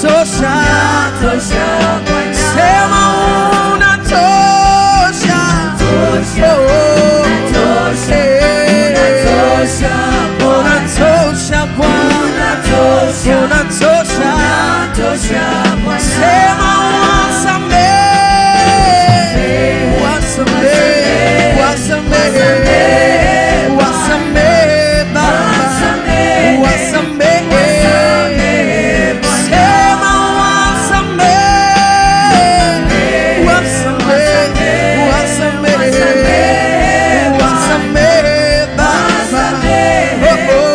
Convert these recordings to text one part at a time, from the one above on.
unatosha, Unatosha Bwana. sema unatosha, Unatosha, Oh, unatosha, eh. unatosha Bwana. unatosha Bwana, Unatosha, unatosha, unatosha Bwana. sema wasamehe, wasamehe, wasamehe, wasamehe Baba, wasamehe, sema wasamehe, wasamehe, wasamehe, wasamehe Baba, oh, oh.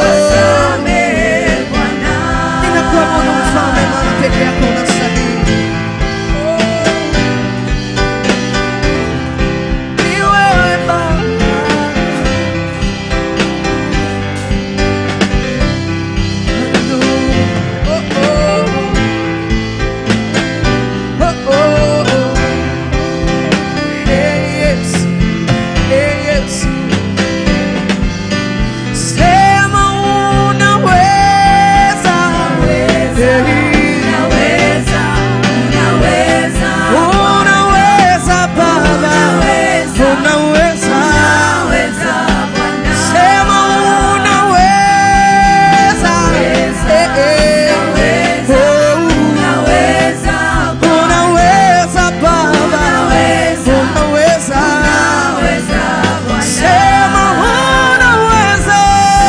Ninakuabudu mfalme, maana peke yako unastahili. Ni wewe Baba. Hallelujah. Oh, oh. Oh, oh. Hey, yes. Hey, yes. Sema unaweza. Unaweza Baba, unaweza. Sema unaweza. Eh, eh. Oh, unaweza Baba, unaweza. Sema unaweza.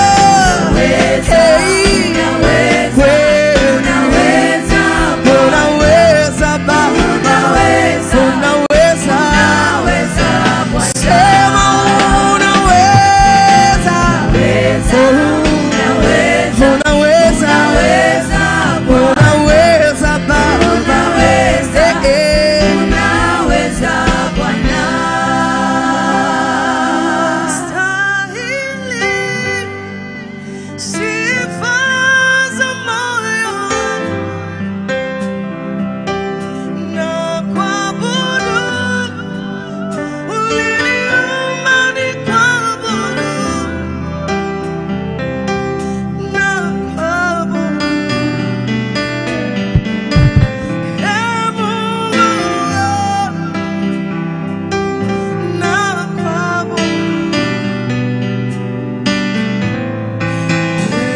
Hey, wewe unaweza Baba, unaweza. Sema unaweza. Unaweza. Unaweza Baba. Eh, eh. Stahili sifa za moyo na kuabudu uliniumba nikuabudu na kuabudu Ee Mungu na kuabudu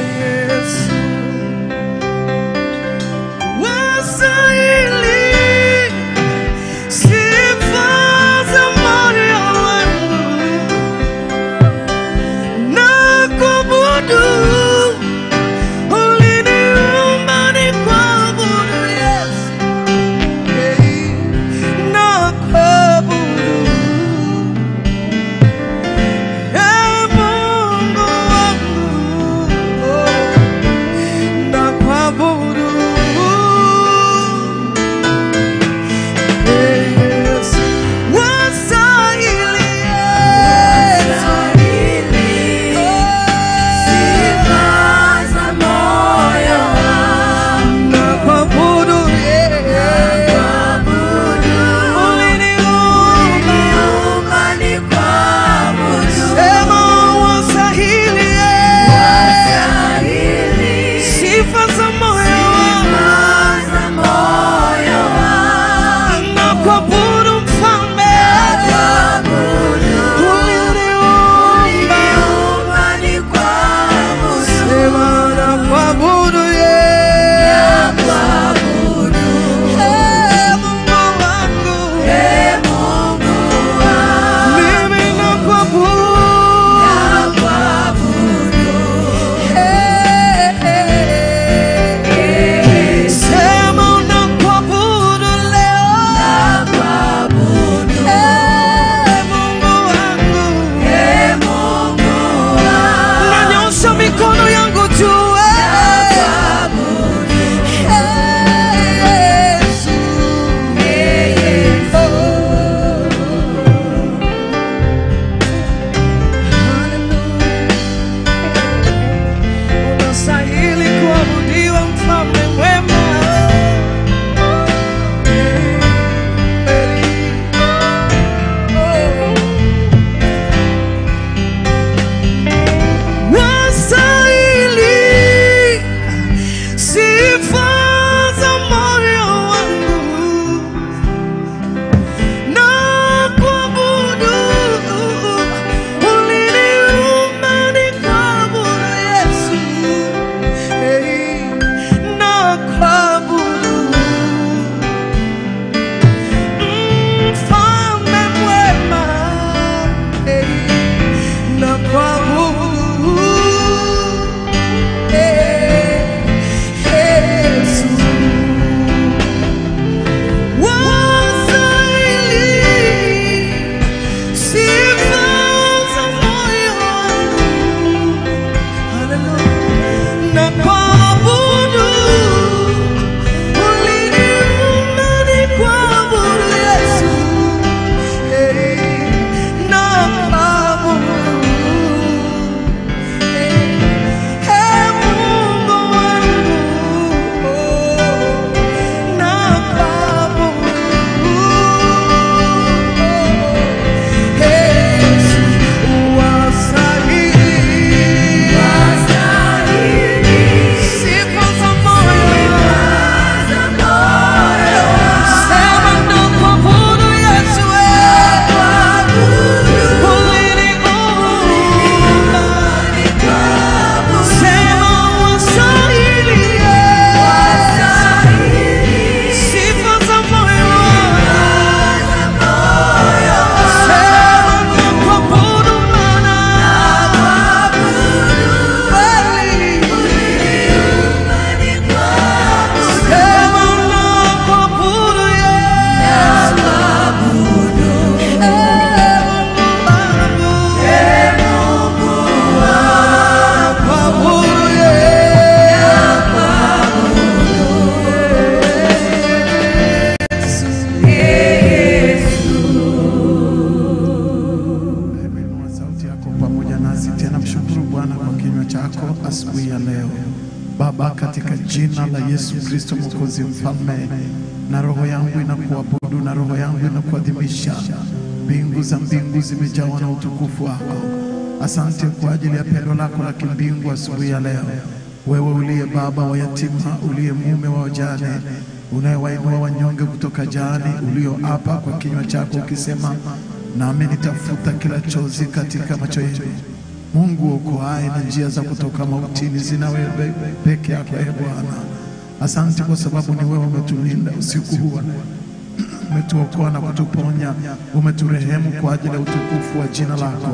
kinywa chako asubuhi ya leo. Baba, katika jina la Yesu Kristo Mwokozi Mfalme, na roho yangu inakuabudu na roho yangu inakuadhimisha. Mbingu za mbingu zimejawa na utukufu wako. Asante kwa ajili ya pendo lako la kimbingu asubuhi ya leo. Wewe uliye baba wa yatima, uliye mume wa wajane, unayewainua wanyonge kutoka jani, ulioapa kwa kinywa chako ukisema, nami nitafuta kila chozi katika macho yenu. Mungu okoaye na njia za kutoka mautini zina wewe peke yako, e Bwana. Asante kwa sababu ni wewe umetulinda usiku huu wa leo umetuokoa na kutuponya, umeturehemu kwa ajili ya utukufu wa jina lako.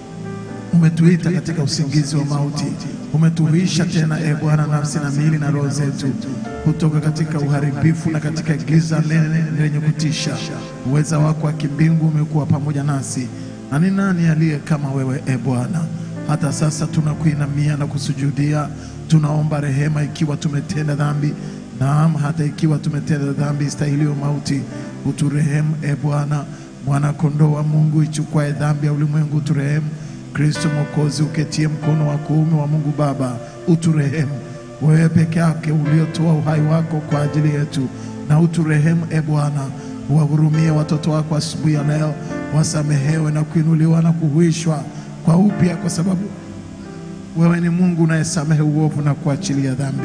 Umetuita katika usingizi wa mauti, umetuhuisha tena, e Bwana, nafsi na miili na roho zetu kutoka katika uharibifu na katika giza nene lenye kutisha. Uweza wako wa kimbingu umekuwa pamoja nasi, na ni nani aliye kama wewe, e Bwana? Hata sasa tunakuinamia na kusujudia, tunaomba rehema ikiwa tumetenda dhambi Naam, hata ikiwa tumetenda dhambi istahiliyo mauti, uturehemu e Bwana. Mwana kondoo wa Mungu ichukwae dhambi ya ulimwengu, uturehemu. Kristo Mwokozi uketie mkono wa kuume wa Mungu Baba, uturehemu. Wewe peke yake uliotoa uhai wako kwa ajili yetu, na uturehemu e Bwana. Uwahurumie watoto wako asubuhi ya leo, wasamehewe na kuinuliwa na kuhuishwa kwa upya, kwa sababu wewe ni Mungu unayesamehe uovu na kuachilia dhambi.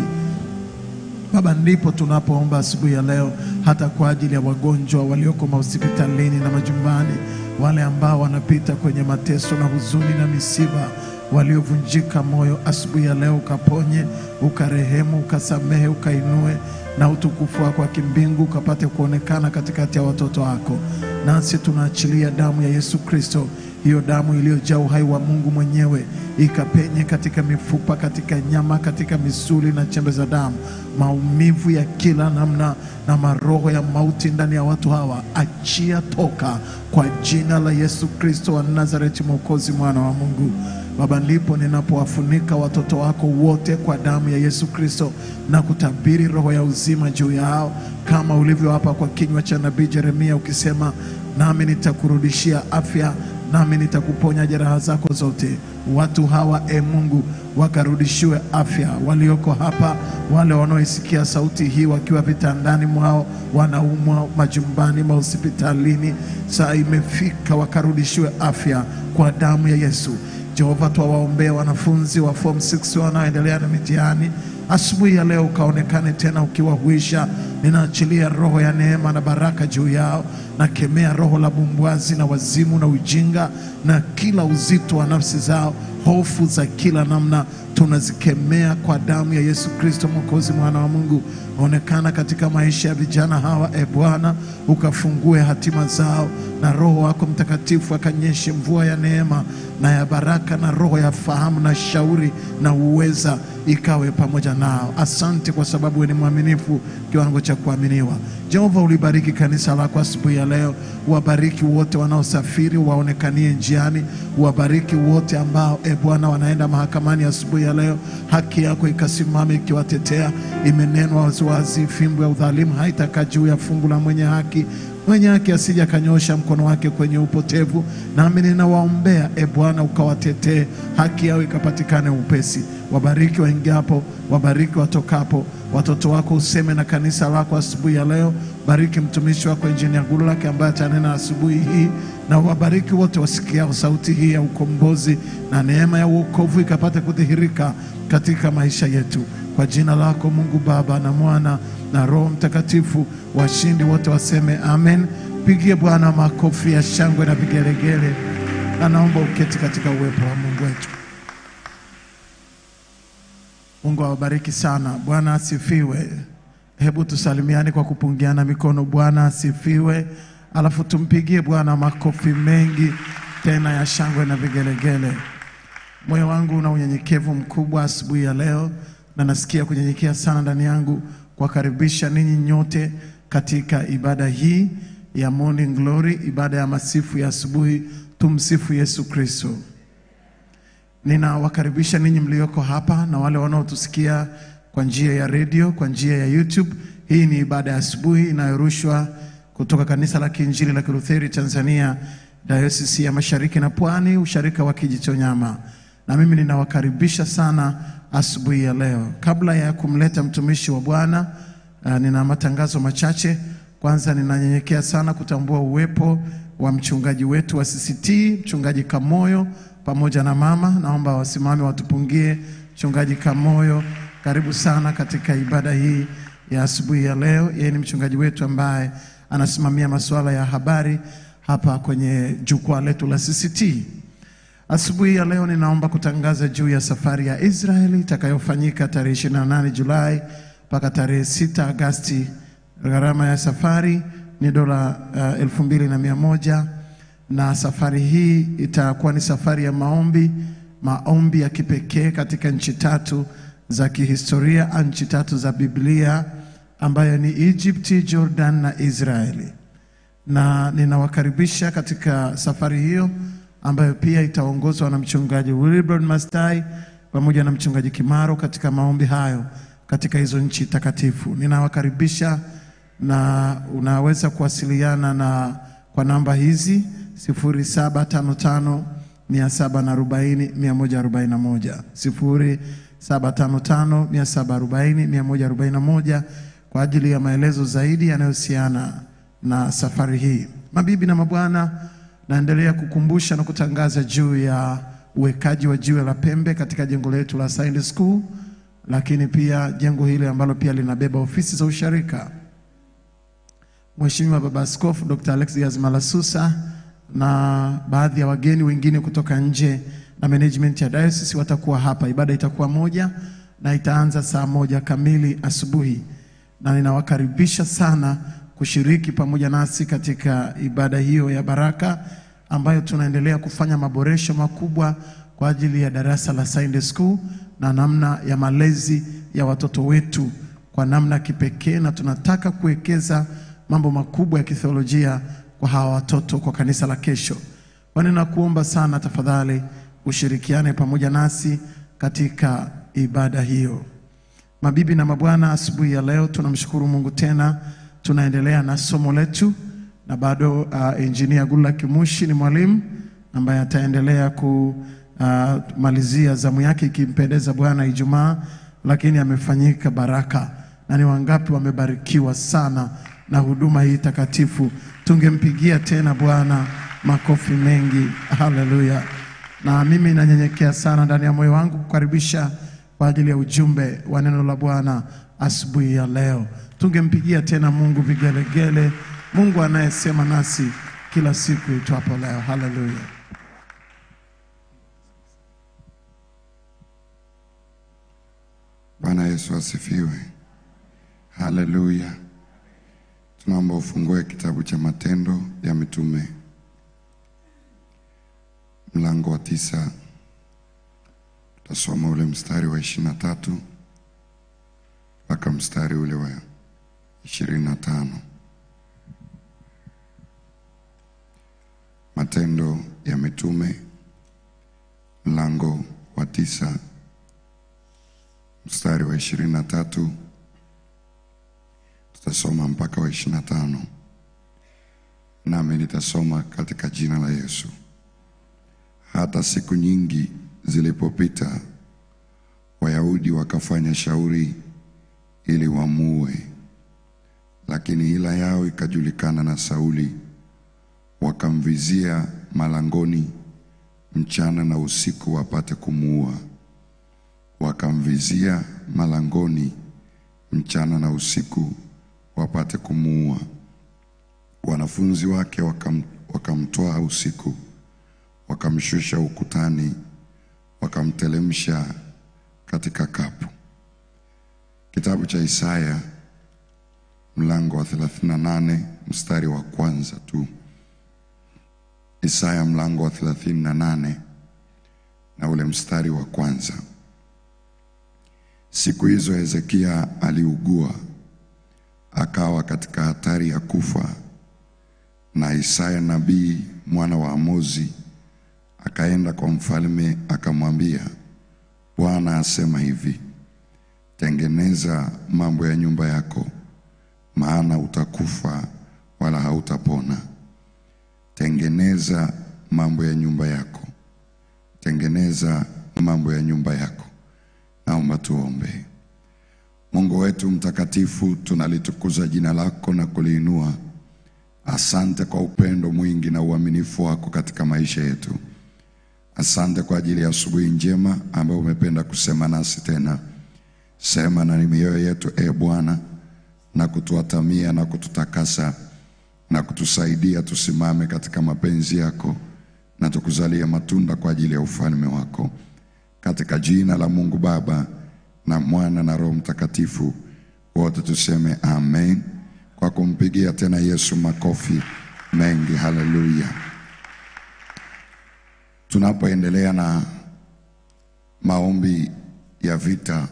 Baba, ndipo tunapoomba asubuhi ya leo, hata kwa ajili ya wagonjwa walioko mahospitalini na majumbani, wale ambao wanapita kwenye mateso na huzuni na misiba, waliovunjika moyo, asubuhi ya leo ukaponye, ukarehemu, ukasamehe, ukainue na utukufu wako wa kimbingu ukapate kuonekana katikati ya watoto wako. Nasi tunaachilia damu ya Yesu Kristo, hiyo damu iliyojaa uhai wa Mungu mwenyewe ikapenye katika mifupa, katika nyama, katika misuli na chembe za damu, maumivu ya kila namna na maroho ya mauti ndani ya watu hawa, achia toka kwa jina la Yesu Kristo wa Nazareti, Mwokozi, mwana wa Mungu. Baba, ndipo ninapowafunika watoto wako wote kwa damu ya Yesu Kristo na kutabiri roho ya uzima juu yao, kama ulivyoapa kwa kinywa cha nabii Yeremia ukisema, nami nitakurudishia afya nami nitakuponya jeraha zako zote. Watu hawa e Mungu, wakarudishiwe afya, walioko hapa, wale wanaoisikia sauti hii wakiwa vitandani mwao, wanaumwa majumbani, mahospitalini, saa imefika, wakarudishiwe afya kwa damu ya Yesu. Jehova, twawaombea wanafunzi wa form 6 wanaoendelea na mitihani asubuhi ya leo, ukaonekane tena ukiwahuisha. Ninaachilia roho ya neema na baraka juu yao, nakemea roho la bumbwazi na wazimu na ujinga na kila uzito wa nafsi zao, hofu za kila namna tunazikemea kwa damu ya Yesu Kristo, Mwokozi, mwana wa Mungu. Onekana katika maisha ya vijana hawa, e Bwana, ukafungue hatima zao, na Roho wako Mtakatifu akanyeshe mvua ya neema na ya baraka, na roho ya fahamu na shauri na uweza ikawe pamoja nao. Asante kwa sababu wewe ni mwaminifu kiwango cha kuaminiwa. Jehova, ulibariki kanisa lako asubuhi ya leo, wabariki wote wanaosafiri, waonekanie njiani, wabariki wote ambao e Bwana wanaenda mahakamani asubuhi ya leo, haki yako ikasimame ikiwatetea. Imenenwa waziwazi, fimbo ya udhalimu haitakaa juu ya fungu la mwenye haki mwenye haki asije akanyosha mkono wake kwenye upotevu. Nami ninawaombea e Bwana, ukawatetee, haki yao ikapatikane upesi. Wabariki waingiapo, wabariki watokapo. Watoto wako useme na kanisa lako asubuhi ya leo. Bariki mtumishi wako Injinia Gululake ambaye atanena asubuhi hii, na wabariki wote wasikiao sauti hii ya ukombozi, na neema ya uokovu ikapate kudhihirika katika maisha yetu, kwa jina lako Mungu Baba na Mwana na Roho Mtakatifu. Washindi wote waseme amen. Pigie Bwana makofi ya shangwe na vigelegele, na naomba uketi katika uwepo wa Mungu wetu. Mungu awabariki sana. Bwana asifiwe. Hebu tusalimiane kwa kupungiana mikono. Bwana asifiwe, alafu tumpigie Bwana makofi mengi tena ya shangwe na vigelegele. Moyo wangu una unyenyekevu mkubwa asubuhi ya leo, na nasikia kunyenyekea sana ndani yangu kuwakaribisha ninyi nyote katika ibada hii ya Morning Glory, ibada ya masifu ya asubuhi. Tumsifu Yesu Kristo. Ninawakaribisha ninyi mlioko hapa na wale wanaotusikia kwa njia ya redio, kwa njia ya YouTube. Hii ni ibada ya asubuhi inayorushwa kutoka kanisa la Kiinjili la Kilutheri Tanzania, Dayosisi ya Mashariki na Pwani, usharika wa Kijitonyama. na mimi ninawakaribisha sana asubuhi ya leo. Kabla ya kumleta mtumishi wa Bwana, uh, nina matangazo machache. Kwanza ninanyenyekea sana kutambua uwepo wa mchungaji wetu wa CCT, mchungaji Kamoyo pamoja na mama. Naomba wasimame watupungie. Mchungaji Kamoyo, karibu sana katika ibada hii ya asubuhi ya leo. Yeye ni mchungaji wetu ambaye anasimamia masuala ya habari hapa kwenye jukwaa letu la CCT. Asubuhi ya leo ninaomba kutangaza juu ya safari ya Israeli itakayofanyika tarehe 28 Julai mpaka tarehe 6 Agasti. Gharama ya safari ni dola uh, elfu mbili na mia moja na safari hii itakuwa ni safari ya maombi, maombi ya kipekee katika nchi tatu za kihistoria, nchi tatu za Biblia ambayo ni Egypt, Jordan na Israeli na ninawakaribisha katika safari hiyo ambayo pia itaongozwa na mchungaji Wilbrod Mastai pamoja na mchungaji Kimaro katika maombi hayo katika hizo nchi takatifu. Ninawakaribisha na unaweza kuwasiliana na kwa namba hizi 0755 740 141 0755 740 141 kwa ajili ya maelezo zaidi yanayohusiana na safari hii. Mabibi na mabwana, naendelea kukumbusha na kutangaza juu ya uwekaji wa jiwe la pembe katika jengo letu la Sunday School, lakini pia jengo hili ambalo pia linabeba ofisi za usharika. Mheshimiwa Baba Askofu Dr. Alexius Malasusa na baadhi ya wageni wengine kutoka nje na management ya diocese watakuwa hapa. Ibada itakuwa moja na itaanza saa moja kamili asubuhi, na ninawakaribisha sana kushiriki pamoja nasi katika ibada hiyo ya baraka ambayo tunaendelea kufanya maboresho makubwa kwa ajili ya darasa la Sunday School na namna ya malezi ya watoto wetu kwa namna kipekee, na tunataka kuwekeza mambo makubwa ya kitheolojia kwa hawa watoto kwa kanisa la kesho. Kwani nakuomba sana tafadhali ushirikiane pamoja nasi katika ibada hiyo. Mabibi na mabwana, asubuhi ya leo tunamshukuru Mungu tena, tunaendelea na somo letu na bado uh, engineer Gula Kimushi ni mwalimu ambaye ataendelea kumalizia zamu yake ikimpendeza Bwana Ijumaa, lakini amefanyika baraka na ni wangapi wamebarikiwa sana na huduma hii takatifu. Tungempigia tena Bwana makofi mengi, haleluya. Na mimi nanyenyekea sana ndani ya moyo wangu kukaribisha kwa ajili ya ujumbe wa neno la Bwana asubuhi ya leo. Tungempigia tena Mungu vigelegele, Mungu anayesema nasi kila siku itwapo leo. Haleluya. Bwana Yesu asifiwe. Haleluya. Tunaomba ufungue kitabu cha Matendo ya Mitume mlango wa tisa, tutasoma ule mstari wa ishirini na tatu mpaka mstari ule wa ishirini na tano. Matendo ya Mitume mlango wa tisa mstari wa ishirini na tatu tutasoma mpaka wa ishirini na tano nami nitasoma katika jina la Yesu. Hata siku nyingi zilipopita, Wayahudi wakafanya shauri ili wamuue, lakini hila yao ikajulikana na Sauli. Wakamvizia malangoni mchana na usiku wapate kumuua. Wakamvizia malangoni mchana na usiku wapate kumuua. Wanafunzi wake wakam, wakamtoa usiku, wakamshusha ukutani, wakamtelemsha katika kapu. Kitabu cha Isaya mlango wa 38 mstari wa kwanza tu. Isaya mlango wa 38 na ule mstari wa kwanza. Siku hizo Hezekia aliugua akawa katika hatari ya kufa, na Isaya nabii mwana wa Amozi akaenda kwa mfalme akamwambia, Bwana asema hivi, tengeneza mambo ya nyumba yako, maana utakufa wala hautapona. Tengeneza mambo ya nyumba yako, tengeneza mambo ya nyumba yako. Naomba tuombe. Mungu wetu mtakatifu, tunalitukuza jina lako na kuliinua. Asante kwa upendo mwingi na uaminifu wako katika maisha yetu. Asante kwa ajili ya asubuhi njema ambayo umependa kusema nasi tena. Sema na mioyo yetu, e Bwana, na kutuatamia na kututakasa na kutusaidia tusimame katika mapenzi yako na tukuzalie matunda kwa ajili ya ufalme wako, katika jina la Mungu Baba na Mwana na Roho Mtakatifu, wote tuseme amen, kwa kumpigia tena Yesu makofi mengi. Haleluya! Tunapoendelea na maombi ya vita,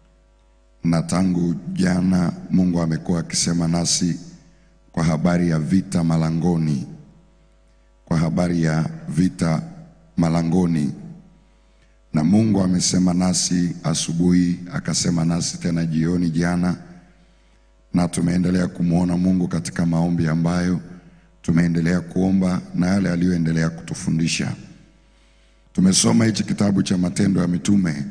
na tangu jana Mungu amekuwa akisema nasi kwa habari ya vita malangoni, kwa habari ya vita malangoni. Na Mungu amesema nasi asubuhi, akasema nasi tena jioni jana, na tumeendelea kumwona Mungu katika maombi ambayo tumeendelea kuomba na yale aliyoendelea kutufundisha. Tumesoma hichi kitabu cha Matendo ya Mitume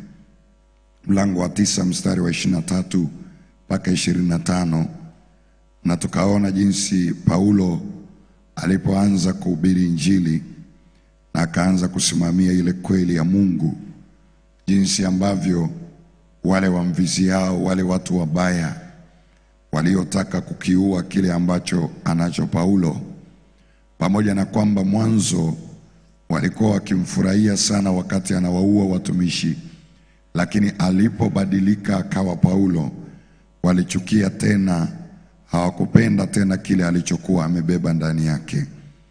mlango wa tisa mstari wa ishirini na tatu mpaka ishirini na tano na tukaona jinsi Paulo alipoanza kuhubiri Injili na akaanza kusimamia ile kweli ya Mungu, jinsi ambavyo wale wamviziao, wale watu wabaya waliotaka kukiua kile ambacho anacho Paulo, pamoja na kwamba mwanzo walikuwa wakimfurahia sana wakati anawaua watumishi, lakini alipobadilika akawa Paulo, walichukia tena hawakupenda tena kile alichokuwa amebeba ndani yake,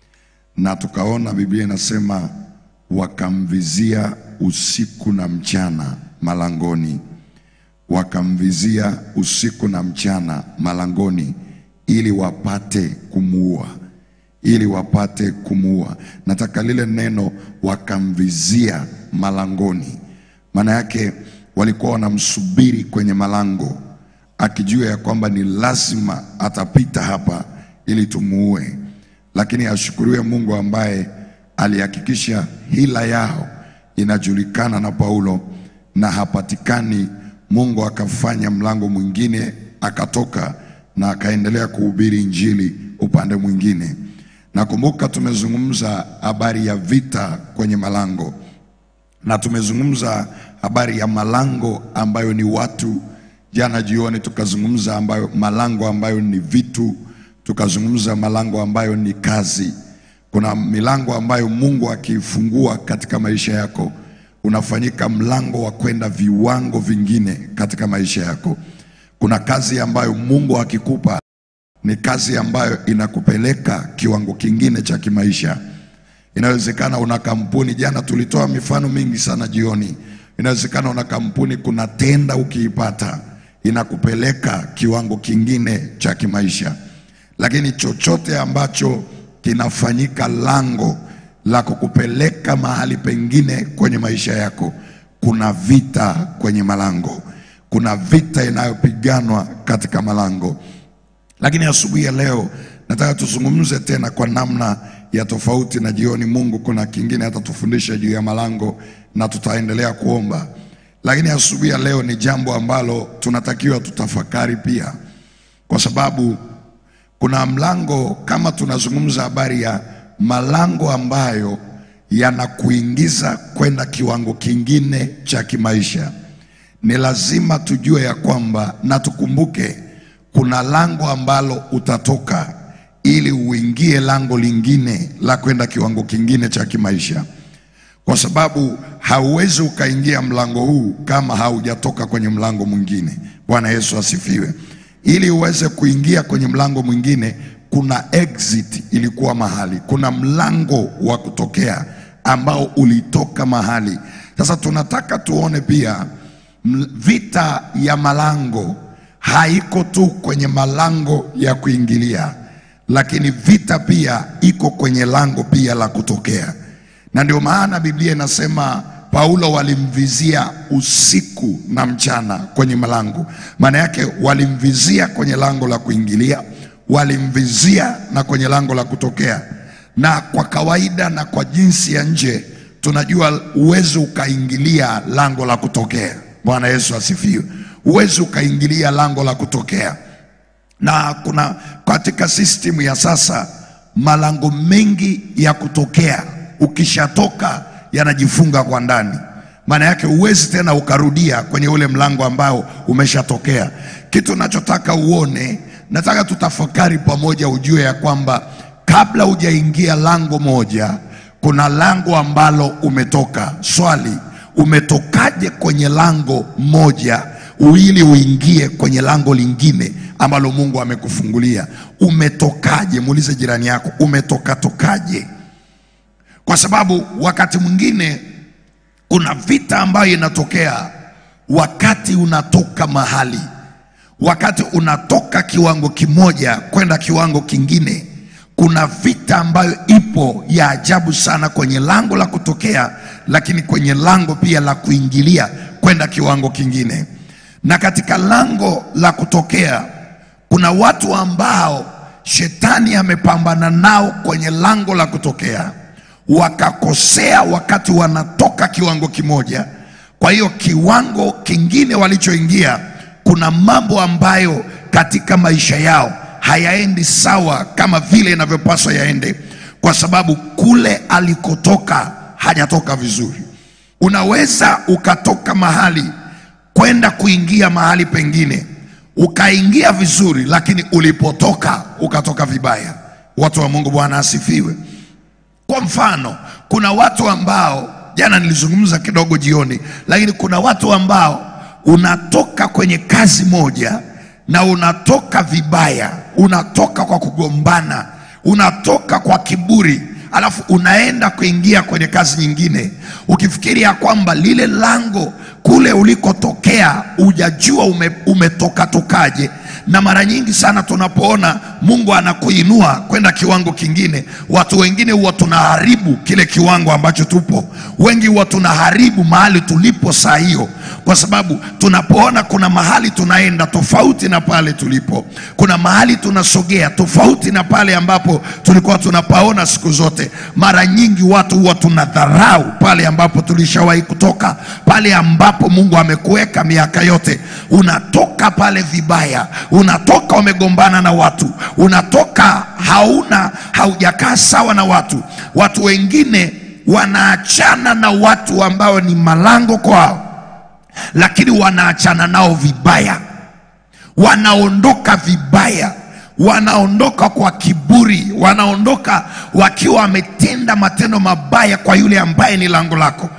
na tukaona Biblia inasema wakamvizia usiku na mchana malangoni, wakamvizia usiku na mchana malangoni, ili wapate kumuua, ili wapate kumuua. Nataka lile neno wakamvizia malangoni, maana yake walikuwa wanamsubiri kwenye malango akijua ya kwamba ni lazima atapita hapa ili tumuue, lakini ashukuriwe Mungu ambaye alihakikisha hila yao inajulikana na Paulo na hapatikani. Mungu akafanya mlango mwingine, akatoka na akaendelea kuhubiri injili upande mwingine. Nakumbuka tumezungumza habari ya vita kwenye malango na tumezungumza habari ya malango ambayo ni watu Jana jioni tukazungumza ambayo malango ambayo ni vitu, tukazungumza malango ambayo ni kazi. Kuna milango ambayo Mungu akiifungua katika maisha yako unafanyika mlango wa kwenda viwango vingine katika maisha yako. Kuna kazi ambayo Mungu akikupa ni kazi ambayo inakupeleka kiwango kingine cha kimaisha. Inawezekana una kampuni, jana tulitoa mifano mingi sana jioni. Inawezekana una kampuni, kuna tenda ukiipata inakupeleka kiwango kingine cha kimaisha, lakini chochote ambacho kinafanyika lango la kukupeleka mahali pengine kwenye maisha yako, kuna vita kwenye malango, kuna vita inayopiganwa katika malango. Lakini asubuhi ya leo nataka tuzungumze tena kwa namna ya tofauti, na jioni Mungu kuna kingine atatufundisha juu ya malango na tutaendelea kuomba lakini asubuhi ya leo ni jambo ambalo tunatakiwa tutafakari pia, kwa sababu kuna mlango, kama tunazungumza habari ya malango ambayo yanakuingiza kwenda kiwango kingine cha kimaisha, ni lazima tujue ya kwamba na tukumbuke, kuna lango ambalo utatoka ili uingie lango lingine la kwenda kiwango kingine cha kimaisha kwa sababu hauwezi ukaingia mlango huu kama haujatoka kwenye mlango mwingine. Bwana Yesu asifiwe. Ili uweze kuingia kwenye mlango mwingine, kuna exit ilikuwa mahali, kuna mlango wa kutokea ambao ulitoka mahali. Sasa tunataka tuone pia vita ya malango haiko tu kwenye malango ya kuingilia, lakini vita pia iko kwenye lango pia la kutokea na ndio maana Biblia inasema Paulo walimvizia usiku na mchana kwenye malango. Maana yake walimvizia kwenye lango la kuingilia, walimvizia na kwenye lango la kutokea. Na kwa kawaida na kwa jinsi ya nje tunajua uwezi ukaingilia lango la kutokea. Bwana Yesu asifiwe. Uwezi ukaingilia lango la kutokea, na kuna katika system ya sasa malango mengi ya kutokea, ukishatoka yanajifunga kwa ndani. Maana yake huwezi tena ukarudia kwenye ule mlango ambao umeshatokea. Kitu nachotaka uone, nataka tutafakari pamoja, ujue ya kwamba kabla hujaingia lango moja, kuna lango ambalo umetoka. Swali, umetokaje kwenye lango moja ili uingie kwenye lango lingine ambalo Mungu amekufungulia? Umetokaje? Muulize jirani yako, umetoka tokaje? Kwa sababu wakati mwingine kuna vita ambayo inatokea wakati unatoka mahali, wakati unatoka kiwango kimoja kwenda kiwango kingine. Kuna vita ambayo ipo ya ajabu sana kwenye lango la kutokea, lakini kwenye lango pia la kuingilia kwenda kiwango kingine. Na katika lango la kutokea kuna watu ambao shetani amepambana nao kwenye lango la kutokea wakakosea wakati wanatoka kiwango kimoja. Kwa hiyo kiwango kingine walichoingia, kuna mambo ambayo katika maisha yao hayaendi sawa kama vile inavyopaswa yaende, kwa sababu kule alikotoka hajatoka vizuri. Unaweza ukatoka mahali kwenda kuingia mahali pengine, ukaingia vizuri, lakini ulipotoka ukatoka vibaya. Watu wa Mungu, Bwana asifiwe. Kwa mfano, kuna watu ambao jana nilizungumza kidogo jioni, lakini kuna watu ambao unatoka kwenye kazi moja na unatoka vibaya, unatoka kwa kugombana, unatoka kwa kiburi, alafu unaenda kuingia kwenye kazi nyingine ukifikiri ya kwamba lile lango kule ulikotokea hujajua ume, umetoka tokaje. Na mara nyingi sana tunapoona Mungu anakuinua kwenda kiwango kingine, watu wengine huwa tunaharibu kile kiwango ambacho tupo. Wengi huwa tunaharibu mahali tulipo saa hiyo, kwa sababu tunapoona kuna mahali tunaenda tofauti na pale tulipo, kuna mahali tunasogea tofauti na pale ambapo tulikuwa tunapaona siku zote. Mara nyingi watu huwa tunadharau pale ambapo tulishawahi kutoka, pale ambapo Mungu amekuweka miaka yote. Unatoka pale vibaya, unatoka umegombana na watu, unatoka hauna haujakaa sawa na watu. Watu wengine wanaachana na watu ambao ni malango kwao, lakini wanaachana nao vibaya, wanaondoka vibaya wanaondoka kwa kiburi, wanaondoka wakiwa wametenda matendo mabaya kwa yule ambaye ni lango lako.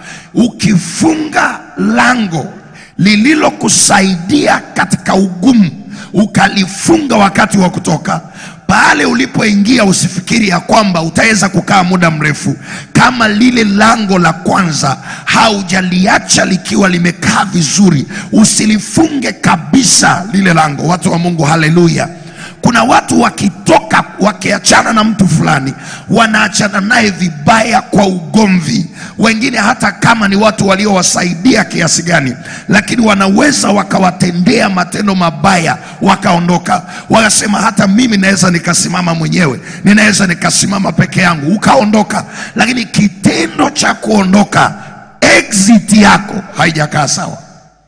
Ukifunga lango lililokusaidia katika ugumu, ukalifunga wakati wa kutoka pale ulipoingia, usifikiri ya kwamba utaweza kukaa muda mrefu. Kama lile lango la kwanza haujaliacha likiwa limekaa vizuri, usilifunge kabisa lile lango. Watu wa Mungu, haleluya! Kuna watu wakitoka wakiachana na mtu fulani wanaachana naye vibaya kwa ugomvi. Wengine hata kama ni watu waliowasaidia kiasi gani, lakini wanaweza wakawatendea matendo mabaya wakaondoka, wakasema hata mimi naweza nikasimama mwenyewe, ninaweza nikasimama peke yangu, ukaondoka. Lakini kitendo cha kuondoka, exit yako haijakaa sawa.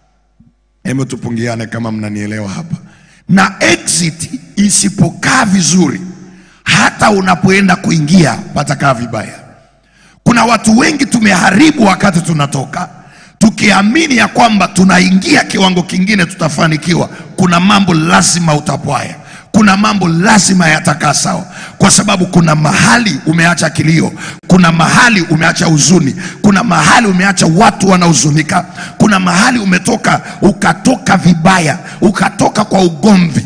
Hebu tupungiane kama mnanielewa hapa na exit isipokaa vizuri, hata unapoenda kuingia patakaa vibaya. Kuna watu wengi tumeharibu wakati tunatoka, tukiamini ya kwamba tunaingia kiwango kingine tutafanikiwa. Kuna mambo lazima utapwaya, kuna mambo lazima yatakaa sawa, kwa sababu kuna mahali umeacha kilio, kuna mahali umeacha huzuni, kuna mahali umeacha watu wanahuzunika, kuna mahali umetoka ukatoka vibaya, ukatoka kwa ugomvi,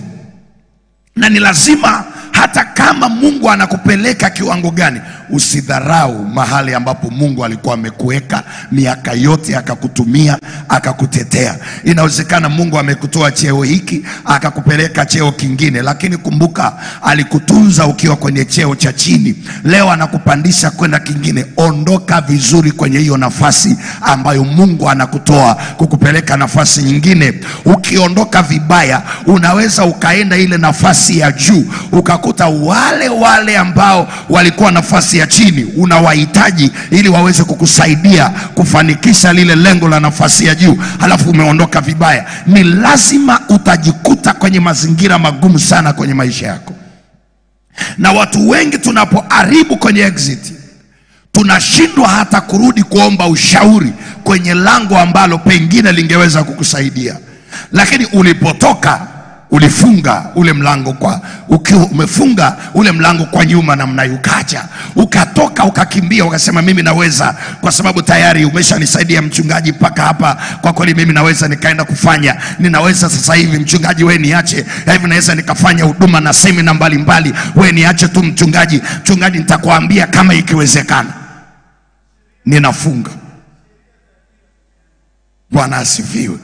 na ni lazima hata kama Mungu anakupeleka kiwango gani, usidharau mahali ambapo Mungu alikuwa amekuweka miaka yote, akakutumia akakutetea. Inawezekana Mungu amekutoa cheo hiki akakupeleka cheo kingine, lakini kumbuka, alikutunza ukiwa kwenye cheo cha chini, leo anakupandisha kwenda kingine. Ondoka vizuri kwenye hiyo nafasi ambayo Mungu anakutoa kukupeleka nafasi nyingine. Ukiondoka vibaya, unaweza ukaenda ile nafasi ya juu uka ukakuta wale wale ambao walikuwa nafasi ya chini unawahitaji ili waweze kukusaidia kufanikisha lile lengo la nafasi ya juu, halafu umeondoka vibaya. Ni lazima utajikuta kwenye mazingira magumu sana kwenye maisha yako, na watu wengi tunapoharibu kwenye exit tunashindwa hata kurudi kuomba ushauri kwenye lango ambalo pengine lingeweza kukusaidia, lakini ulipotoka ulifunga ule mlango kwa ukiwa umefunga ule mlango kwa nyuma namna hiyo, ukacha ukatoka ukakimbia ukasema mimi naweza, kwa sababu tayari umeshanisaidia mchungaji mpaka hapa. Kwa kweli mimi naweza nikaenda kufanya, ninaweza sasa hivi mchungaji, we niache hivi, naweza nikafanya huduma na semina mbalimbali, we niache tu mchungaji, mchungaji, nitakwambia kama ikiwezekana. Ninafunga. Bwana asifiwe.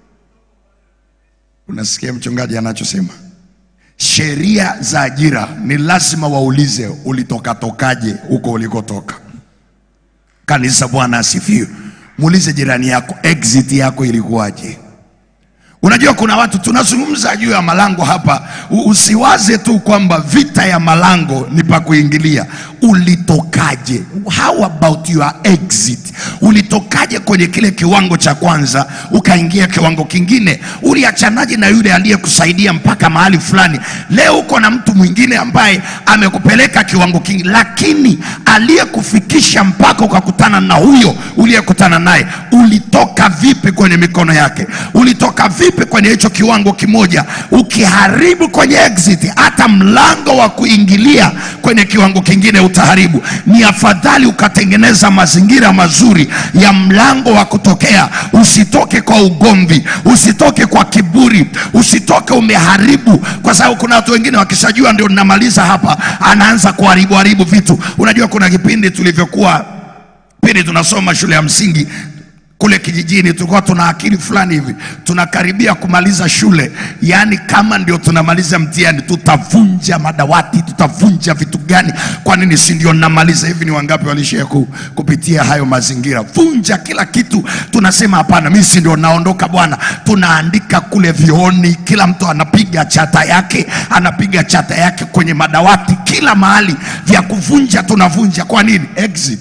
Unasikia mchungaji anachosema? Sheria za ajira ni lazima waulize ulitoka tokaje huko ulikotoka. Kanisa, Bwana asifiwe. Muulize jirani yako, exit yako ilikuwaje? Unajua kuna watu tunazungumza juu ya malango hapa. U- Usiwaze tu kwamba vita ya malango ni pa kuingilia. Ulitokaje? How about your exit? Ulitokaje kwenye kile kiwango cha kwanza ukaingia kiwango kingine? Uliachanaje na yule aliyekusaidia mpaka mahali fulani? Leo uko na mtu mwingine ambaye amekupeleka kiwango kingine, lakini aliyekufikisha mpaka ukakutana na huyo uliyekutana naye, ulitoka vipi kwenye mikono yake? Ulitoka vipi kwenye hicho kiwango kimoja? Ukiharibu kwenye exit, hata mlango wa kuingilia kwenye kiwango kingine utaharibu. Ni afadhali ukatengeneza mazingira mazuri ya mlango wa kutokea. Usitoke kwa ugomvi, usitoke kwa kiburi, usitoke umeharibu, kwa sababu kuna watu wengine wakishajua ndio ninamaliza hapa, anaanza kuharibu haribu vitu. Unajua kuna kipindi tulivyokuwa pindi tunasoma shule ya msingi kule kijijini tulikuwa tuna akili fulani hivi, tunakaribia kumaliza shule, yaani kama ndio tunamaliza mtihani, tutavunja madawati, tutavunja vitu gani? Kwa nini si ndio namaliza hivi? Ni wangapi walishia ku, kupitia hayo mazingira? Vunja kila kitu, tunasema hapana, mimi si ndio naondoka bwana. Tunaandika kule vioni, kila mtu anapiga chata yake, anapiga chata yake kwenye madawati, kila mahali, vya kuvunja tunavunja. Kwa nini? Exit.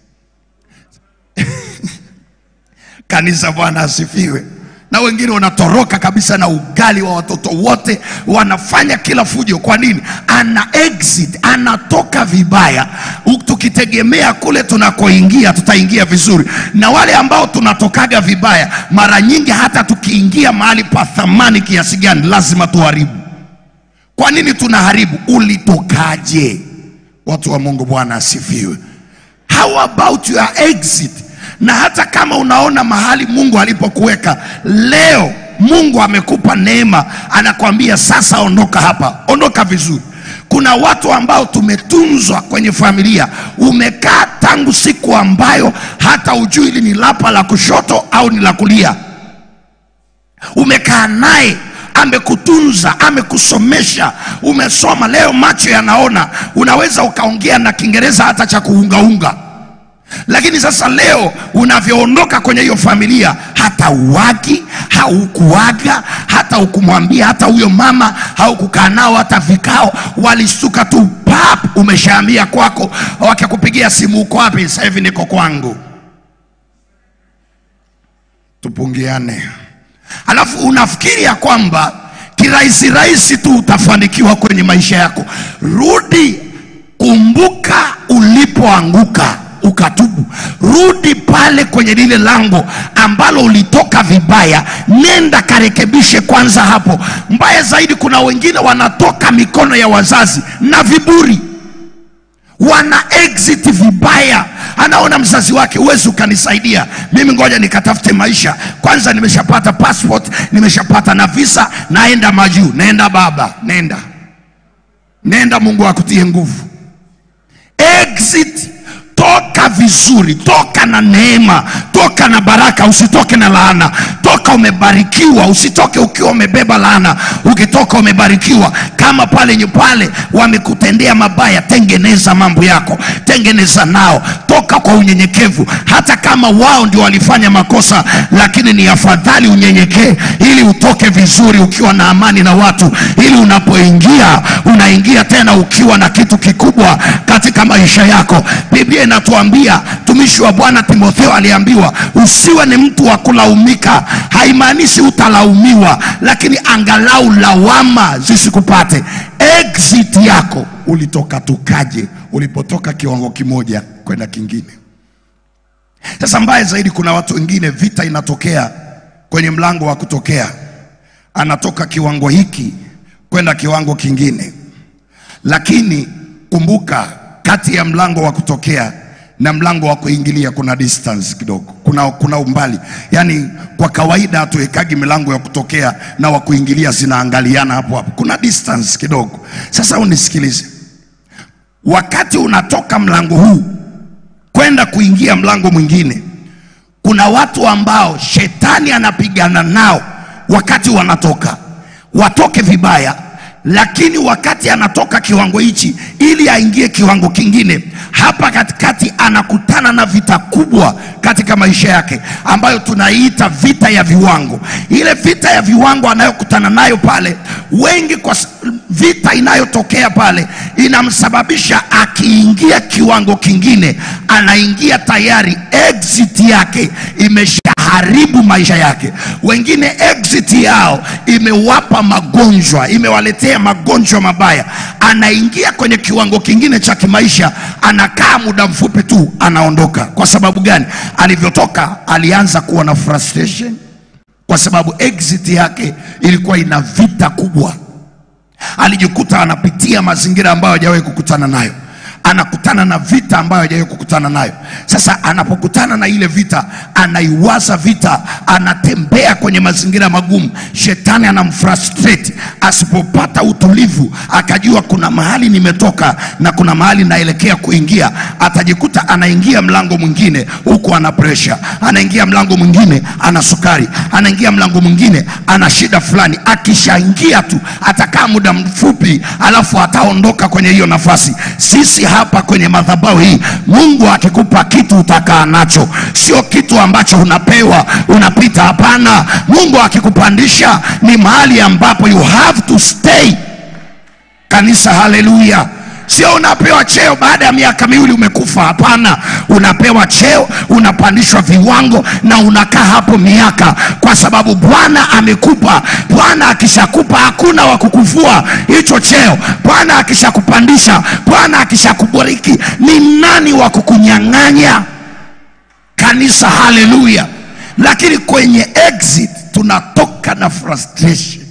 Kanisa, Bwana asifiwe. Na wengine wanatoroka kabisa na ugali wa watoto wote, wanafanya kila fujo. Kwa nini? Ana exit, anatoka vibaya. U- Tukitegemea kule tunakoingia tutaingia vizuri, na wale ambao tunatokaga vibaya, mara nyingi hata tukiingia mahali pa thamani kiasi gani, lazima tuharibu. Kwa nini tunaharibu? Ulitokaje? Watu wa Mungu, Bwana asifiwe. How about your exit? Na hata kama unaona mahali Mungu alipokuweka leo, Mungu amekupa neema, anakwambia sasa, ondoka hapa, ondoka vizuri. Kuna watu ambao tumetunzwa kwenye familia, umekaa tangu siku ambayo hata ujui hili ni lapa la kushoto au ni la kulia umekaa naye amekutunza amekusomesha umesoma leo macho yanaona unaweza ukaongea na kiingereza hata cha kuungaunga lakini sasa leo unavyoondoka kwenye hiyo familia hata uwagi haukuaga hata ukumwambia hata huyo mama haukukaa nao hata vikao walisuka tu pap umeshaambia kwako wakikupigia simu uko wapi sasa hivi niko kwangu tupungiane alafu unafikiri ya kwamba kirahisi rahisi tu utafanikiwa kwenye maisha yako rudi kumbuka ulipoanguka ukatubu rudi pale kwenye lile lango ambalo ulitoka vibaya nenda karekebishe kwanza hapo mbaya zaidi kuna wengine wanatoka mikono ya wazazi na viburi wana exit vibaya anaona mzazi wake huwezi ukanisaidia mimi ngoja nikatafute maisha kwanza nimeshapata passport nimeshapata na visa naenda majuu nenda baba nenda nenda mungu akutie nguvu exit toka vizuri toka na neema toka na baraka usitoke na laana toka umebarikiwa usitoke ukiwa umebeba laana ukitoka umebarikiwa kama pale nyu- pale wamekutendea mabaya tengeneza mambo yako tengeneza nao toka kwa unyenyekevu hata kama wao ndio walifanya makosa lakini ni afadhali unyenyekee ili utoke vizuri ukiwa na amani na watu ili unapoingia unaingia tena ukiwa na kitu kikubwa katika maisha yako biblia inatuambia tumishi wa bwana timotheo aliambiwa usiwe ni mtu wa kulaumika haimaanishi utalaumiwa lakini angalau lawama zisikupate exit yako ulitoka tukaje ulipotoka kiwango kimoja kwenda kingine sasa mbaya zaidi kuna watu wengine vita inatokea kwenye mlango wa kutokea anatoka kiwango hiki kwenda kiwango kingine lakini kumbuka kati ya mlango wa kutokea na mlango wa kuingilia kuna distance kidogo kuna, kuna umbali yaani kwa kawaida hatuwekagi milango ya kutokea na wa kuingilia zinaangaliana hapo hapo kuna distance kidogo sasa unisikilize wakati unatoka mlango huu kwenda kuingia mlango mwingine kuna watu ambao shetani anapigana nao wakati wanatoka watoke vibaya lakini wakati anatoka kiwango hichi ili aingie kiwango kingine hapa katikati anakutana na vita kubwa katika maisha yake ambayo tunaiita vita ya viwango ile vita ya viwango anayokutana nayo pale wengi kwa s- vita inayotokea pale inamsababisha akiingia kiwango kingine anaingia tayari exit yake imeshaharibu maisha yake wengine exit yao imewapa magonjwa imewaletea magonjwa mabaya anaingia kwenye kiwango kingine cha kimaisha anakaa muda mfupi tu anaondoka kwa sababu gani alivyotoka alianza kuwa na frustration kwa sababu exit yake ilikuwa ina vita kubwa alijikuta anapitia mazingira ambayo hajawahi kukutana nayo anakutana na vita ambayo hajawahi kukutana nayo sasa anapokutana na ile vita anaiwaza vita anatembea kwenye mazingira magumu shetani anamfrustrate asipopata utulivu akajua kuna mahali nimetoka na kuna mahali naelekea kuingia atajikuta anaingia mlango mwingine huku ana presha anaingia mlango mwingine ana sukari anaingia mlango mwingine ana shida fulani akishaingia tu atakaa muda mfupi alafu ataondoka kwenye hiyo nafasi sisi hapa kwenye madhabahu hii mungu akikupa kitu utakaa nacho sio kitu ambacho unapewa unapita hapana mungu akikupandisha ni mahali ambapo you have to stay kanisa haleluya sio unapewa cheo baada ya miaka miwili umekufa hapana unapewa cheo unapandishwa viwango na unakaa hapo miaka kwa sababu bwana amekupa bwana akishakupa hakuna wa kukuvua hicho cheo bwana akishakupandisha bwana akishakubariki ni nani wa kukunyang'anya kanisa haleluya lakini kwenye exit tunatoka na frustration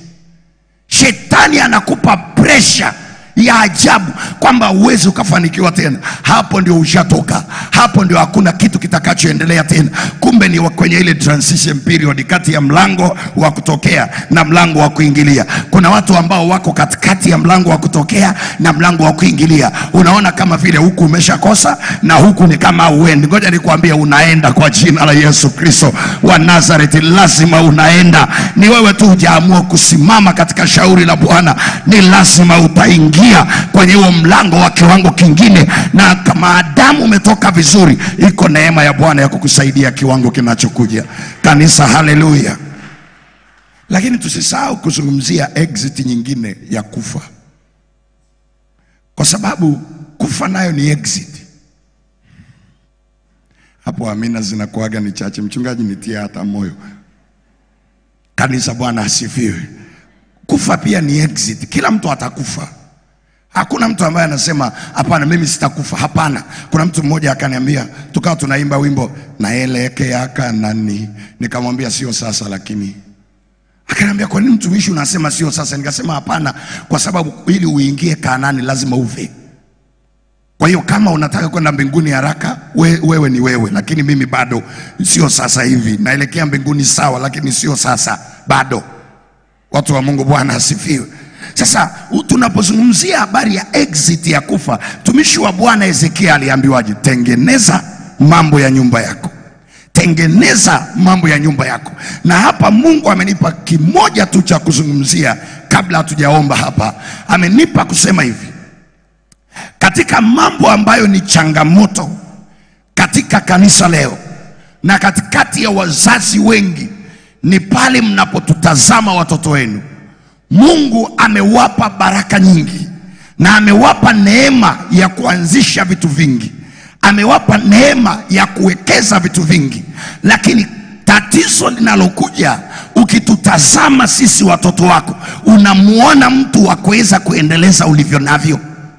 shetani anakupa presha ya ajabu kwamba uwezi ukafanikiwa tena hapo ndio ushatoka hapo ndio hakuna kitu kitakachoendelea tena kumbe ni wa- kwenye ile transition period kati ya mlango wa kutokea na mlango wa kuingilia kuna watu ambao wako katikati ya mlango wa kutokea na mlango wa kuingilia unaona kama vile huku umeshakosa na huku ni kama uendi ngoja nikwambie unaenda kwa jina la yesu kristo wa nazareti lazima unaenda ni wewe tu hujaamua kusimama katika shauri la bwana ni lazima utaingia kwenye huo mlango wa kiwango kingine na kama maadamu umetoka vizuri iko neema ya bwana ya kukusaidia kiwango kinachokuja kanisa haleluya lakini tusisahau kuzungumzia exit nyingine ya kufa kwa sababu kufa nayo ni exit hapo amina zinakuaga ni chache mchungaji nitie hata moyo kanisa bwana asifiwe kufa pia ni exit kila mtu atakufa hakuna mtu ambaye anasema hapana mimi sitakufa hapana kuna mtu mmoja akaniambia tukawa tunaimba wimbo naelekea kanani nikamwambia sio sasa lakini akaniambia kwa nini mtumishi unasema sio sasa nikasema hapana kwa sababu ili uingie kanani lazima ufe kwa hiyo kama unataka kwenda mbinguni haraka we, wewe ni wewe lakini mimi bado sio sasa hivi naelekea mbinguni sawa lakini sio sasa bado watu wa mungu bwana asifiwe Sasa u- tunapozungumzia habari ya exit ya kufa, mtumishi wa Bwana Hezekia aliambiwaje? Tengeneza mambo ya nyumba yako tengeneza mambo ya nyumba yako. Na hapa Mungu amenipa kimoja tu cha kuzungumzia kabla hatujaomba hapa. Amenipa kusema hivi, katika mambo ambayo ni changamoto katika kanisa leo na katikati ya wazazi wengi, ni pale mnapotutazama watoto wenu. Mungu amewapa baraka nyingi na amewapa neema ya kuanzisha vitu vingi, amewapa neema ya kuwekeza vitu vingi, lakini tatizo linalokuja ukitutazama sisi watoto wako, unamuona mtu wa kuweza kuendeleza ulivyo navyo.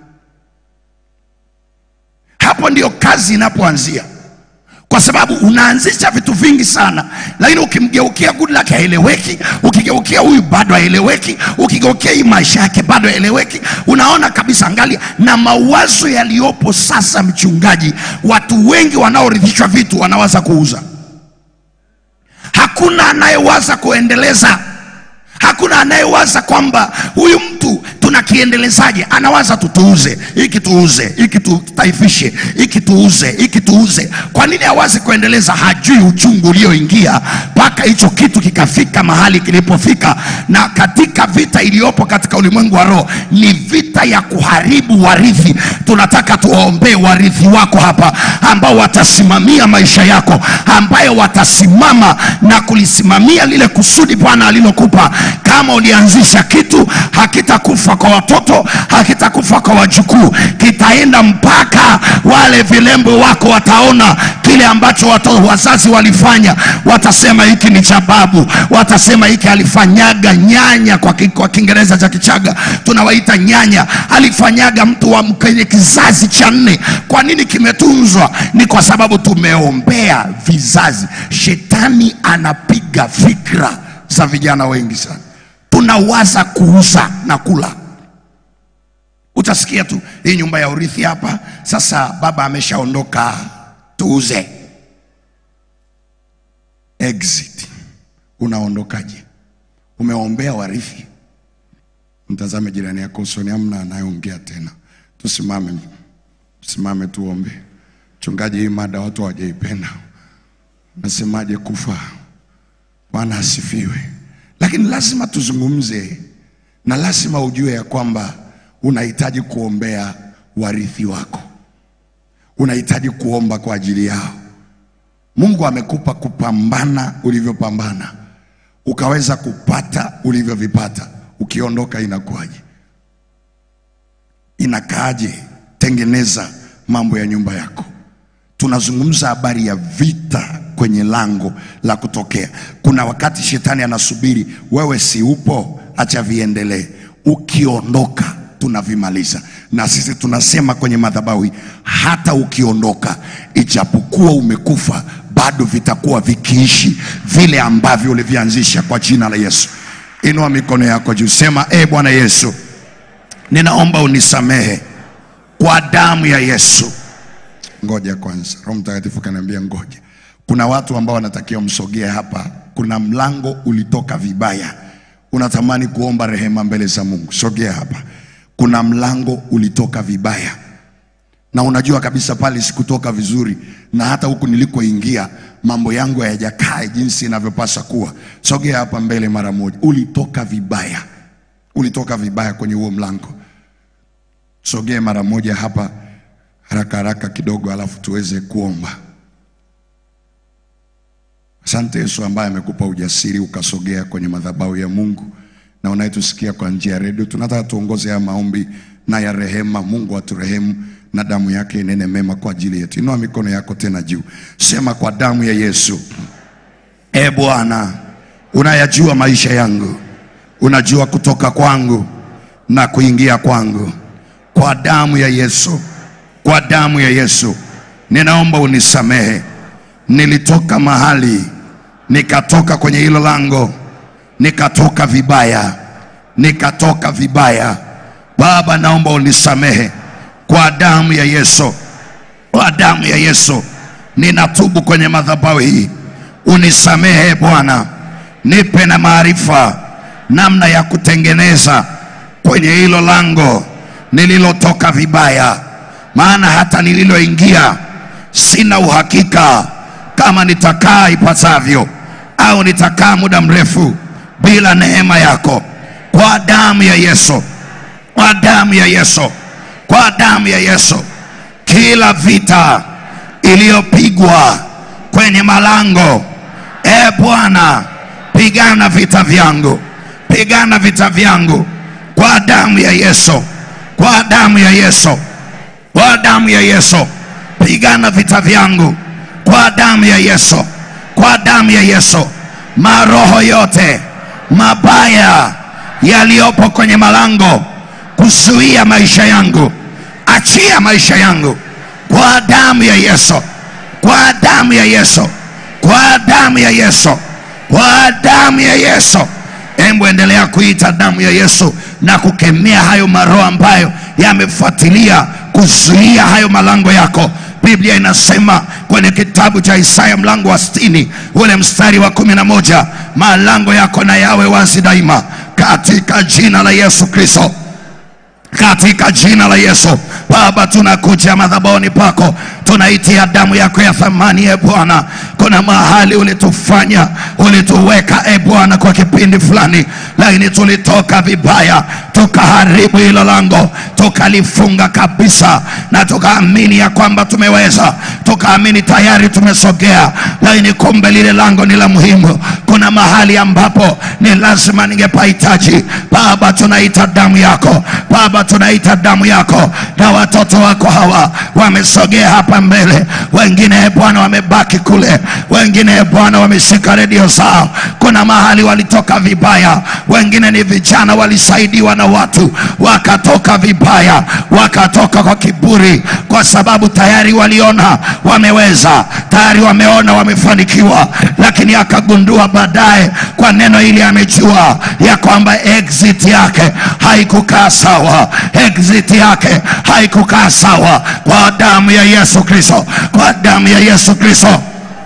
Hapo ndio kazi inapoanzia, kwa sababu unaanzisha vitu vingi sana, lakini ukimgeukia Goodluck haeleweki, ukigeukia huyu bado haeleweki, ukigeukia hii maisha yake bado haeleweki. Unaona kabisa, angalia na mawazo yaliyopo sasa, mchungaji, watu wengi wanaorithishwa vitu wanawaza kuuza. Hakuna anayewaza kuendeleza. Hakuna anayewaza kwamba huyu mtu tunakiendelezaje. Anawaza tu tuuze hiki, tuuze hiki, tutaifishe hiki, tuuze hiki, tuuze. Kwa nini awazi kuendeleza? Hajui uchungu ulioingia mpaka hicho kitu kikafika mahali kilipofika. Na katika vita iliyopo katika ulimwengu wa roho ni vita ya kuharibu warithi. Tunataka tuwaombee warithi wako hapa, ambao watasimamia maisha yako, ambayo watasimama na kulisimamia lile kusudi Bwana alilokupa. Kama ulianzisha kitu, hakitakufa kwa watoto, hakitakufa kwa wajukuu, kitaenda mpaka wale vilembo wako wataona kile ambacho watoto, wazazi walifanya, watasema hiki ni cha babu, watasema hiki alifanyaga nyanya, kwa, ki, kwa Kiingereza cha Kichaga tunawaita nyanya, alifanyaga mtu wa kwenye kizazi cha nne. Kwa nini kimetunzwa? Ni kwa sababu tumeombea vizazi. Shetani anapiga fikra za vijana wengi sana, tunawaza kuuza na kula. Utasikia tu hii nyumba ya urithi hapa, sasa baba ameshaondoka, tuuze. Exit, unaondokaje? Umeombea warithi. Mtazame jirani yako usoni, amna anayeongea tena. Tusimame, tusimame tuombe. Mchungaji, hii mada watu hawajaipenda. Nasemaje kufa? Bwana asifiwe. Lakini lazima tuzungumze, na lazima ujue ya kwamba unahitaji kuombea warithi wako, unahitaji kuomba kwa ajili yao. Mungu amekupa kupambana ulivyopambana, ukaweza kupata ulivyovipata. Ukiondoka inakuwaje? Inakaaje? Tengeneza mambo ya nyumba yako. Tunazungumza habari ya vita kwenye lango la kutokea. Kuna wakati shetani anasubiri wewe, si upo, acha viendelee. Ukiondoka tunavimaliza, na sisi tunasema kwenye madhabahu hii, hata ukiondoka, ijapokuwa umekufa, bado vitakuwa vikiishi vile ambavyo ulivianzisha, kwa jina la Yesu. Inua mikono yako juu, sema e Bwana Yesu, ninaomba unisamehe kwa damu ya Yesu. Ngoja kwanza, Roho Mtakatifu kaniambia ngoja. Kuna watu ambao wanatakiwa msogee hapa. Kuna mlango ulitoka vibaya, unatamani kuomba rehema mbele za Mungu, sogea hapa. Kuna mlango ulitoka vibaya na unajua kabisa pale sikutoka vizuri, na hata huku nilikoingia mambo yangu hayajakaa jinsi inavyopasa kuwa. Sogea hapa mbele mara moja. Ulitoka vibaya, ulitoka vibaya kwenye huo mlango. Sogea mara moja hapa haraka haraka kidogo, alafu tuweze kuomba. Asante Yesu ambaye amekupa ujasiri ukasogea kwenye madhabahu ya Mungu, na unayetusikia kwa njia ya redio, tunataka tuongoze haya maombi na ya rehema. Mungu aturehemu na damu yake inene mema kwa ajili yetu. Inua mikono yako tena juu, sema kwa damu ya Yesu. E Bwana, unayajua maisha yangu, unajua kutoka kwangu na kuingia kwangu. Kwa damu ya Yesu, kwa damu ya Yesu, ninaomba unisamehe. Nilitoka mahali nikatoka kwenye hilo lango, nikatoka vibaya, nikatoka vibaya. Baba, naomba unisamehe kwa damu ya Yesu, kwa damu ya Yesu, ninatubu kwenye madhabahu hii. Unisamehe Bwana, nipe na maarifa namna ya kutengeneza kwenye hilo lango nililotoka vibaya, maana hata nililoingia sina uhakika kama nitakaa ipasavyo au nitakaa muda mrefu bila neema yako. Kwa damu ya Yesu, kwa damu ya Yesu, kwa damu ya Yesu, kila vita iliyopigwa kwenye malango, e Bwana, pigana vita vyangu, pigana vita vyangu kwa damu ya Yesu, kwa damu ya Yesu, kwa damu ya Yesu, pigana vita vyangu kwa damu ya Yesu, kwa damu ya Yesu. Maroho yote mabaya yaliyopo kwenye malango kuzuia maisha yangu, achia maisha yangu kwa damu ya Yesu, kwa damu ya Yesu, kwa damu ya Yesu, kwa damu ya Yesu. Hebu endelea kuita damu ya Yesu na kukemea hayo maroho ambayo yamefuatilia kuzuia hayo malango yako. Biblia inasema kwenye kitabu cha Isaya mlango wa sitini ule mstari wa kumi na moja malango yako na yawe wazi daima katika jina la Yesu Kristo katika jina la Yesu. Baba, tunakuja madhabahuni pako, tunaitia damu yako ya thamani. E Bwana, kuna mahali ulitufanya, ulituweka e Bwana kwa kipindi fulani, lakini tulitoka vibaya, tukaharibu hilo lango, tukalifunga kabisa, na tukaamini ya kwamba tumeweza, tukaamini tayari tumesogea, lakini kumbe lile lango ni la muhimu. Kuna mahali ambapo ni lazima ningepahitaji. Baba, tunaita damu yako Baba, tunaita damu yako, na watoto wako hawa wamesogea hapa mbele, wengine e Bwana wamebaki kule, wengine e Bwana wameshika redio zao. Kuna mahali walitoka vibaya, wengine ni vijana walisaidiwa na watu wakatoka vibaya, wakatoka kwa kiburi, kwa sababu tayari waliona wameweza, tayari wameona wamefanikiwa, lakini akagundua baadaye kwa neno hili amejua ya kwamba exit yake haikukaa sawa, exit yake haikukaa sawa. Kwa damu ya Yesu Kristo, kwa damu ya Yesu Kristo.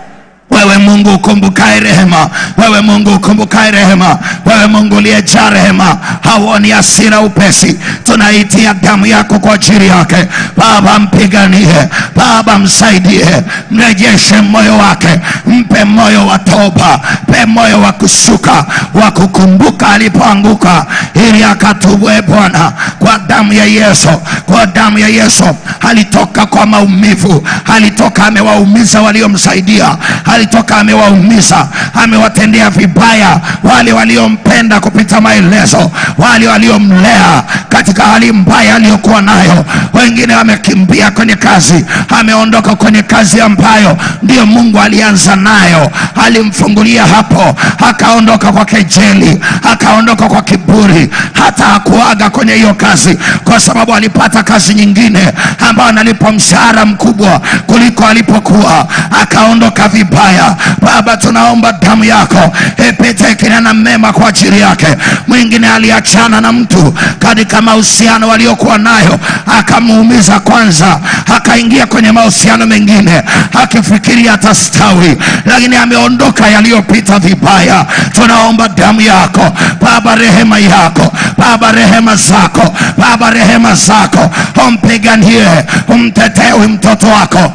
Wewe Mungu ukumbukaye rehema, wewe Mungu ukumbukaye rehema, wewe Mungu uliyejaa rehema, hauoni hasira upesi. Tunaitia damu yako kwa ajili yake. Baba, mpiganie Baba, msaidie, mrejeshe moyo wake, mpe moyo wa toba, mpe moyo wa kushuka, wa kukumbuka alipoanguka, ili akatubwe Bwana, kwa damu ya Yesu, kwa damu ya Yesu. Alitoka kwa maumivu, alitoka amewaumiza waliomsaidia alitoka amewaumiza, amewatendea vibaya wale waliompenda kupita maelezo, wale waliomlea katika hali mbaya aliyokuwa nayo. Wengine wamekimbia kwenye kazi, ameondoka kwenye kazi ambayo ndiyo Mungu alianza nayo, alimfungulia hapo, akaondoka kwa kejeli, akaondoka kwa kiburi, hata hakuaga kwenye hiyo kazi, kwa sababu alipata kazi nyingine ambayo analipwa mshahara mkubwa kuliko alipokuwa, akaondoka vibaya. Baba, tunaomba damu yako ipite kinena mema kwa ajili yake. Mwingine aliachana na mtu katika mahusiano waliokuwa nayo, akamuumiza kwanza, akaingia kwenye mahusiano mengine akifikiri atastawi, lakini ameondoka yaliyopita vibaya. Tunaomba damu yako Baba, rehema yako Baba, rehema zako Baba, rehema zako, umpiganie, umtetee huyu mtoto wako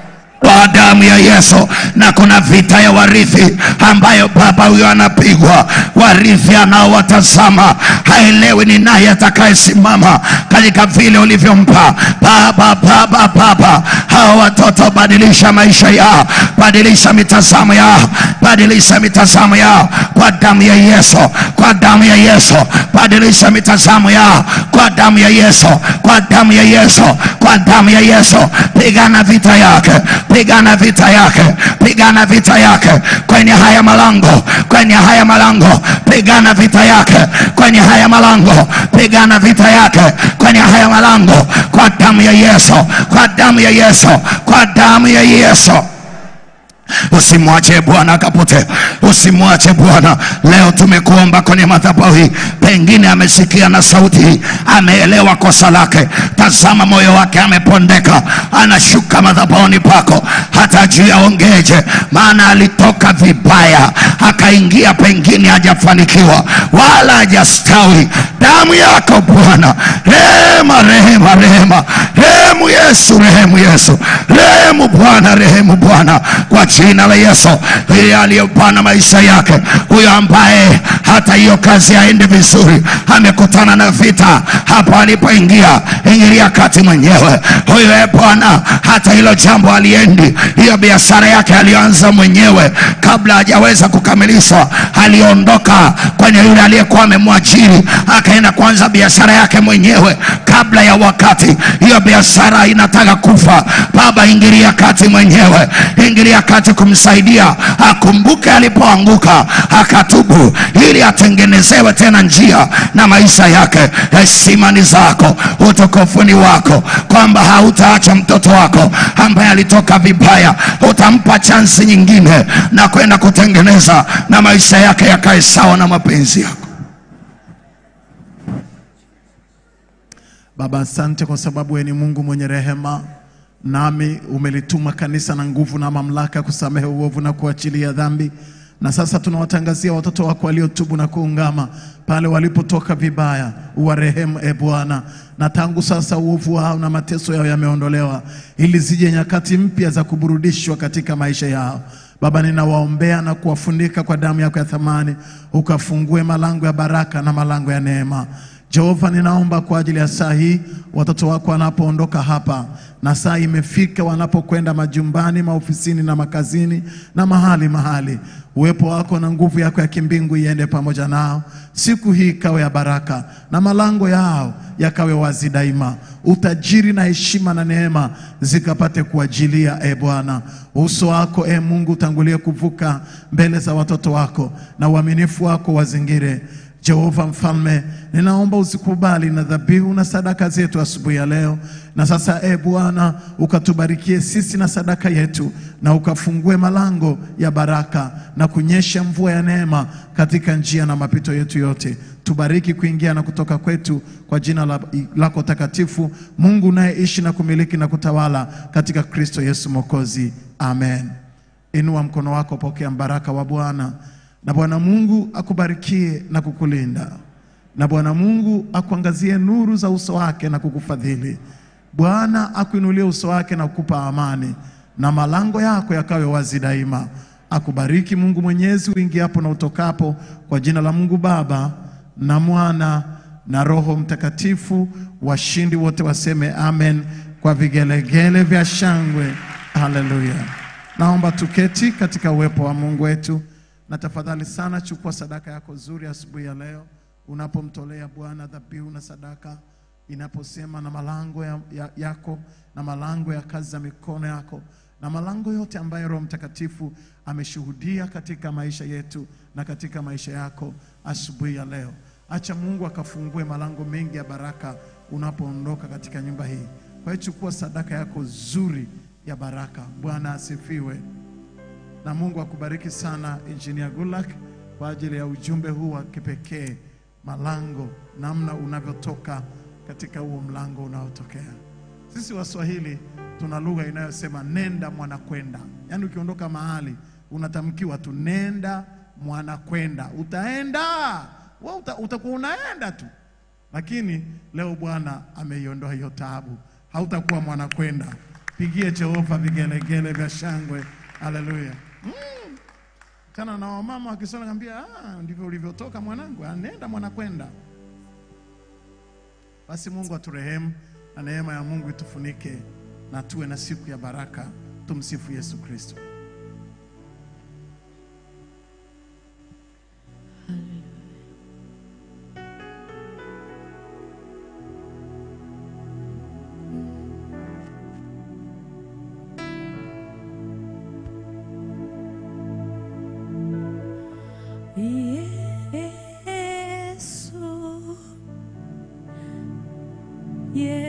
kwa damu ya Yesu. Na kuna vita ya warithi ambayo baba huyo anapigwa, warithi anaowatazama haelewi ni naye atakayesimama katika vile ulivyompa baba. Baba, baba, hawa watoto badilisha maisha yao, badilisha mitazamo yao, badilisha mitazamo yao kwa damu ya Yesu, kwa damu ya Yesu, badilisha mitazamo yao kwa damu ya Yesu, kwa damu ya Yesu, kwa damu ya Yesu. Pigana vita yake pigana vita yake, pigana vita yake kwenye haya malango, kwenye haya malango, pigana vita yake kwenye haya malango, pigana vita yake kwenye haya malango, kwa damu ya Yesu, kwa damu ya Yesu, kwa damu ya Yesu. Usimwache Bwana akapotea, usimwache Bwana. Leo tumekuomba kwenye madhabahu hii, pengine amesikia na sauti hii, ameelewa kosa lake. Tazama moyo wake amepondeka, anashuka madhabahuni pako, hata juu yaongeje, maana alitoka vibaya, akaingia pengine hajafanikiwa wala hajastawi damu yako bwana rehema rehema rehema rehemu yesu rehemu yesu rehemu bwana rehemu bwana kwa jina la yesu ili aliyopana maisha yake huyo ambaye hata hiyo kazi aende vizuri amekutana na vita hapo alipoingia ingilia kati mwenyewe huyo e bwana hata hilo jambo aliendi hiyo biashara yake aliyoanza mwenyewe kabla hajaweza kukamilishwa aliondoka kwenye yule aliyekuwa amemwajiri akaenda kuanza biashara yake mwenyewe kabla ya wakati hiyo biashara inataka kufa baba ingilia kati mwenyewe ingilia kati kumsaidia akumbuke alipoanguka akatubu ili atengenezewe tena njia na maisha yake heshima ni zako utukufu ni wako kwamba hautaacha mtoto wako ambaye alitoka vibaya utampa chansi nyingine na kwenda kutengeneza na maisha yake yakae sawa na mapenzi yako Baba, asante kwa sababu wewe ni Mungu mwenye rehema, nami umelituma kanisa na nguvu na mamlaka kusamehe uovu na kuachilia dhambi. Na sasa tunawatangazia watoto wako waliotubu na kuungama pale walipotoka vibaya, uwarehemu e Bwana, na tangu sasa uovu wao na mateso yao yameondolewa, ili zije nyakati mpya za kuburudishwa katika maisha yao. Baba, ninawaombea na kuwafunika kwa damu yako ya thamani, ukafungue malango ya baraka na malango ya neema. Jehova, ninaomba kwa ajili ya saa hii watoto wako wanapoondoka hapa, na saa imefika wanapokwenda majumbani, maofisini na makazini na mahali mahali, uwepo wako na nguvu yako ya kimbingu iende pamoja nao. Siku hii ikawe ya baraka na malango yao yakawe wazi daima, utajiri na heshima na neema zikapate kuajilia. E Bwana, uso wako e Mungu utangulie kuvuka mbele za watoto wako na uaminifu wako wazingire Jehova mfalme, ninaomba usikubali na dhabihu na sadaka zetu asubuhi ya leo. Na sasa e Bwana, ukatubarikie sisi na sadaka yetu, na ukafungue malango ya baraka na kunyesha mvua ya neema katika njia na mapito yetu yote. Tubariki kuingia na kutoka kwetu kwa jina la- lako takatifu, Mungu unayeishi na kumiliki na kutawala katika Kristo Yesu Mwokozi, amen. Inua mkono wako, pokea mbaraka wa Bwana. Na Bwana Mungu akubarikie na kukulinda, na Bwana Mungu akuangazie nuru za uso wake na kukufadhili. Bwana akuinulie uso wake na kukupa amani, na malango yako yakawe wazi daima. Akubariki Mungu Mwenyezi uingiapo na utokapo, kwa jina la Mungu Baba na Mwana na Roho Mtakatifu. Washindi wote waseme amen kwa vigelegele vya shangwe. Haleluya! Naomba tuketi katika uwepo wa Mungu wetu, na tafadhali sana chukua sadaka yako nzuri asubuhi ya leo, unapomtolea Bwana dhabihu na sadaka, inaposema na malango ya, ya, yako na malango ya kazi za mikono yako na malango yote ambayo Roho Mtakatifu ameshuhudia katika maisha yetu na katika maisha yako asubuhi ya leo. Acha Mungu akafungue malango mengi ya baraka unapoondoka katika nyumba hii. Kwa hiyo chukua sadaka yako nzuri ya baraka. Bwana asifiwe na Mungu akubariki sana Engineer Gulak kwa ajili ya ujumbe huu wa kipekee, malango, namna unavyotoka katika huo mlango unaotokea. Sisi Waswahili tuna lugha inayosema nenda mwanakwenda, yaani ukiondoka mahali unatamkiwa tu nenda mwanakwenda, utaenda wewe, uta, utakuwa unaenda tu, lakini leo Bwana ameiondoa hiyo taabu, hautakuwa mwanakwenda. Pigie Jehova vigelegele vya shangwe, haleluya. Tena na wamama wakisoma naambia, ah, ndivyo ulivyotoka mwanangu, ah, nenda mwanakwenda. Basi Mungu aturehemu na neema ya Mungu itufunike na tuwe na siku ya baraka. Tumsifu Yesu Kristo. Yesu, Yesu.